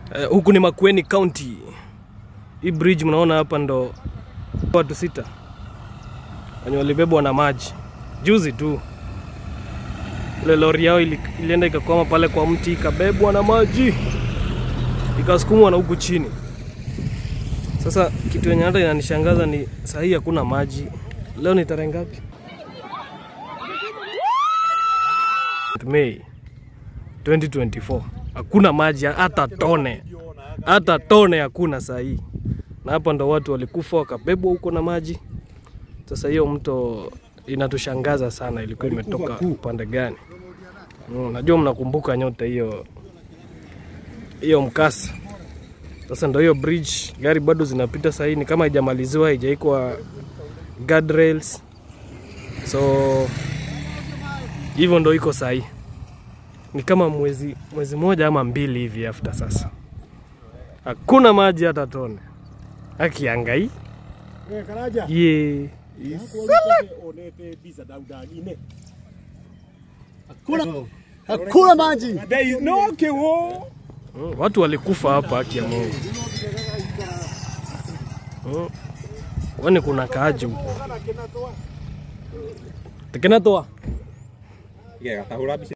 Eh, huku ni Makueni County. Hii bridge mnaona hapa ndo watu sita wenye walibebwa na maji juzi tu. Ile lori yao ili, ilienda ikakwama pale kwa mti ikabebwa na maji ikasukumwa na huku chini. Sasa kitu yenye hata inanishangaza ni saa hii hakuna maji. Leo ni tarehe ngapi? Mei 2024 hakuna maji hata tone, hata tone hakuna saa hii, na hapa ndo watu walikufa wakabebwa huko na maji. Sasa hiyo mto inatushangaza sana, ilikuwa imetoka upande gani? Mm, najua mnakumbuka nyote hiyo hiyo mkasa. Sasa ndo hiyo bridge, gari bado zinapita saa hii, ni kama haijamaliziwa, haijaikwa guardrails, so hivyo ndo iko saa hii ni kama mwezi mwezi moja ama mbili hivi after sasa, hakuna maji hata tone. Akiangai Eh, Karaja. ye Onete bisa daudagine. Hakuna hakuna maji. There is no kewo. Mm, watu walikufa hapa, haki ya Mungu. Mm, kwani kuna kaaji huku tekenatoa Iya, tahu lah bisa.